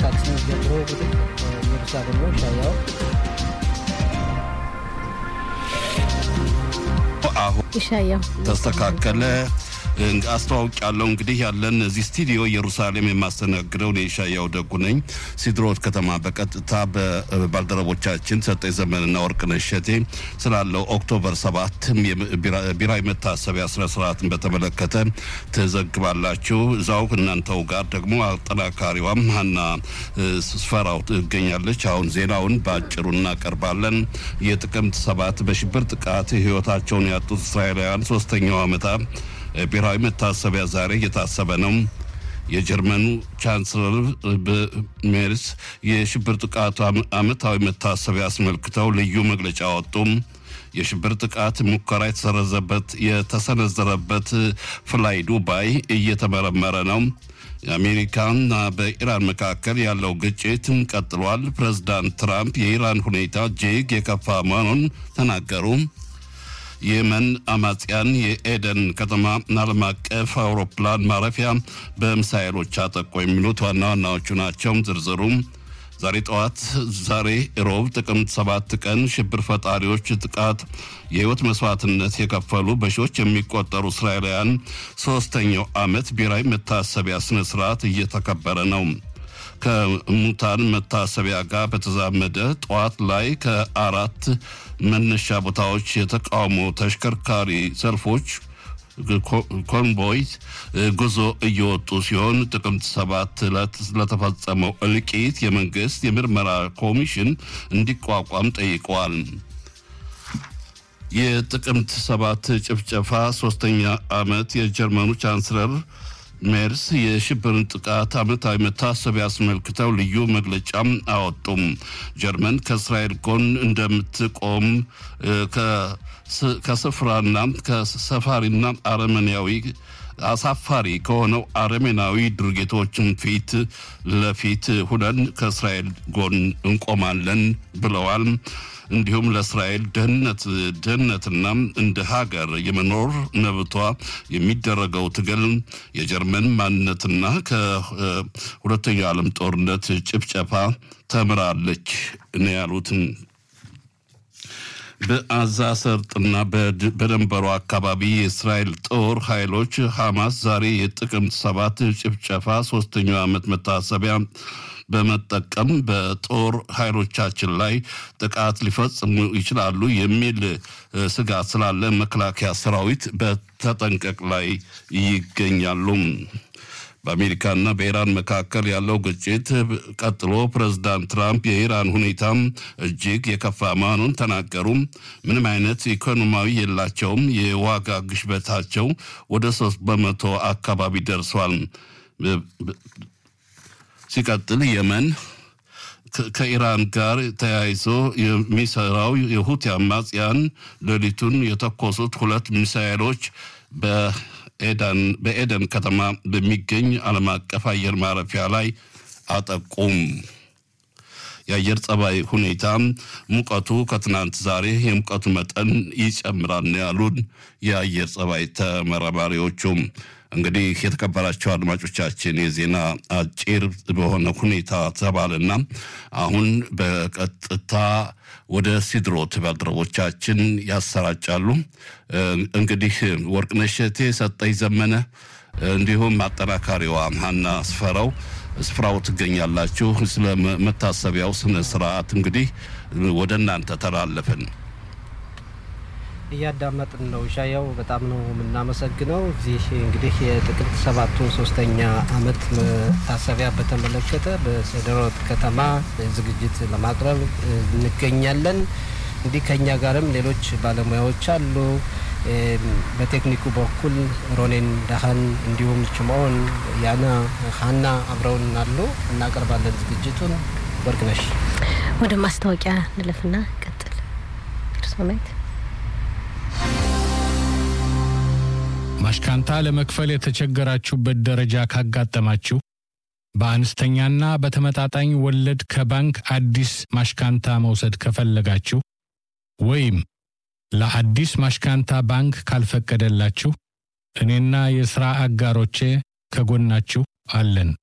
ሰዓት ስምንት ጀምሮ እንግዲህ ኢየሩሳሌም ነው ሻያው አሁን ይሻያው ተስተካከለ። አስተዋውቅ ያለው እንግዲህ ያለን እዚህ ስቱዲዮ ኢየሩሳሌም የማስተናግደው እኔ ሻያው ደጉ ነኝ። ሲድሮት ከተማ በቀጥታ በባልደረቦቻችን ሰጠኝ ዘመንና ወርቅነሽ እሸቴ ስላለው ኦክቶበር ሰባት ብሔራዊ መታሰቢያ ስነ ስርዓትን በተመለከተ ትዘግባላችሁ። እዛው እናንተው ጋር ደግሞ አጠናካሪዋም ሀና ስፈራው ትገኛለች። አሁን ዜናውን በአጭሩ እናቀርባለን። የጥቅምት ሰባት በሽብር ጥቃት ህይወታቸውን ያጡት እስራኤላውያን ሶስተኛው ዓመታ ብሔራዊ መታሰቢያ ዛሬ እየታሰበ ነው። የጀርመኑ ቻንስለር ሜርስ የሽብር ጥቃቱ ዓመታዊ መታሰቢያ አስመልክተው ልዩ መግለጫ አወጡም። የሽብር ጥቃት ሙከራ የተሰረዘበት የተሰነዘረበት ፍላይ ዱባይ እየተመረመረ ነው። የአሜሪካና በኢራን መካከል ያለው ግጭት ቀጥሏል። ፕሬዝዳንት ትራምፕ የኢራን ሁኔታ እጅግ የከፋ መሆኑን ተናገሩ። የመን አማጽያን የኤደን ከተማ ዓለም አቀፍ አውሮፕላን ማረፊያ በሚሳኤሎች አጠቁ። የሚሉት ዋና ዋናዎቹ ናቸው። ዝርዝሩም ዛሬ ጠዋት ዛሬ ሮብ ጥቅምት ሰባት ቀን ሽብር ፈጣሪዎች ጥቃት የህይወት መስዋዕትነት የከፈሉ በሺዎች የሚቆጠሩ እስራኤላውያን ሶስተኛው ዓመት ብሔራዊ መታሰቢያ ስነ ስርዓት እየተከበረ ነው። ከሙታን መታሰቢያ ጋር በተዛመደ ጠዋት ላይ ከአራት መነሻ ቦታዎች የተቃውሞ ተሽከርካሪ ሰልፎች ኮንቮይ ጉዞ እየወጡ ሲሆን ጥቅምት ሰባት ዕለት ለተፈጸመው እልቂት የመንግስት የምርመራ ኮሚሽን እንዲቋቋም ጠይቀዋል። የጥቅምት ሰባት ጭፍጨፋ ሶስተኛ ዓመት የጀርመኑ ቻንስለር ሜርስ የሽብርን ጥቃት ዓመታዊ መታሰቢያ አስመልክተው ልዩ መግለጫም አወጡም። ጀርመን ከእስራኤል ጎን እንደምትቆም ከስፍራና ከሰፋሪና አረመኔያዊ አሳፋሪ ከሆነው አረሜናዊ ድርጊቶችን ፊት ለፊት ሁነን ከእስራኤል ጎን እንቆማለን ብለዋል። እንዲሁም ለእስራኤል ደህንነት ደህንነትና እንደ ሀገር የመኖር መብቷ የሚደረገው ትግል የጀርመን ማንነትና ከሁለተኛው ዓለም ጦርነት ጭፍጨፋ ተምራለች ነው ያሉትን። በአዛ ሰርጥና በደንበሩ አካባቢ የእስራኤል ጦር ኃይሎች ሐማስ ዛሬ የጥቅምት ሰባት ጭፍጨፋ ሶስተኛው ዓመት መታሰቢያ በመጠቀም በጦር ኃይሎቻችን ላይ ጥቃት ሊፈጽሙ ይችላሉ የሚል ስጋት ስላለ መከላከያ ሰራዊት በተጠንቀቅ ላይ ይገኛሉ። በአሜሪካና በኢራን መካከል ያለው ግጭት ቀጥሎ ፕሬዝዳንት ትራምፕ የኢራን ሁኔታም እጅግ የከፋ መሆኑን ተናገሩ። ምንም አይነት ኢኮኖሚያዊ የላቸውም። የዋጋ ግሽበታቸው ወደ ሶስት በመቶ አካባቢ ደርሷል። ሲቀጥል የመን ከኢራን ጋር ተያይዞ የሚሰራው የሁቲ አማጽያን ሌሊቱን የተኮሱት ሁለት ሚሳኤሎች በኤደን ከተማ በሚገኝ ዓለም አቀፍ አየር ማረፊያ ላይ አጠቁም። የአየር ጸባይ ሁኔታ ሙቀቱ ከትናንት ዛሬ የሙቀቱ መጠን ይጨምራል ያሉን የአየር ጸባይ ተመራማሪዎቹም። እንግዲህ የተከበራቸው አድማጮቻችን የዜና አጭር በሆነ ሁኔታ ተባለና አሁን በቀጥታ ወደ ሲድሮት ባልደረቦቻችን ያሰራጫሉ። እንግዲህ ወርቅነሽ እሸቴ፣ ሰጠኝ ዘመነ እንዲሁም አጠናካሪዋ ሀና አስፈራው ስፍራው ትገኛላችሁ። ስለ መታሰቢያው ስነ ስርዓት እንግዲህ ወደ እናንተ ተላለፍን። እያዳመጥን ነው። ሻያው በጣም ነው የምናመሰግነው። እዚህ እንግዲህ የጥቅምት ሰባቱን ሶስተኛ ዓመት መታሰቢያ በተመለከተ በሰደሮት ከተማ ዝግጅት ለማቅረብ እንገኛለን። እንዲህ ከኛ ጋርም ሌሎች ባለሙያዎች አሉ። በቴክኒኩ በኩል ሮኔን ዳህን እንዲሁም ችማኦን ያና ሀና አብረውን አሉ። እናቀርባለን ዝግጅቱን። ወርቅነሽ ወደ ማስታወቂያ ንለፍና ቀጥል ርሶናይት ማሽካንታ ለመክፈል የተቸገራችሁበት ደረጃ ካጋጠማችሁ በአነስተኛና በተመጣጣኝ ወለድ ከባንክ አዲስ ማሽካንታ መውሰድ ከፈለጋችሁ ወይም ለአዲስ ማሽካንታ ባንክ ካልፈቀደላችሁ እኔና የሥራ አጋሮቼ ከጎናችሁ አለን።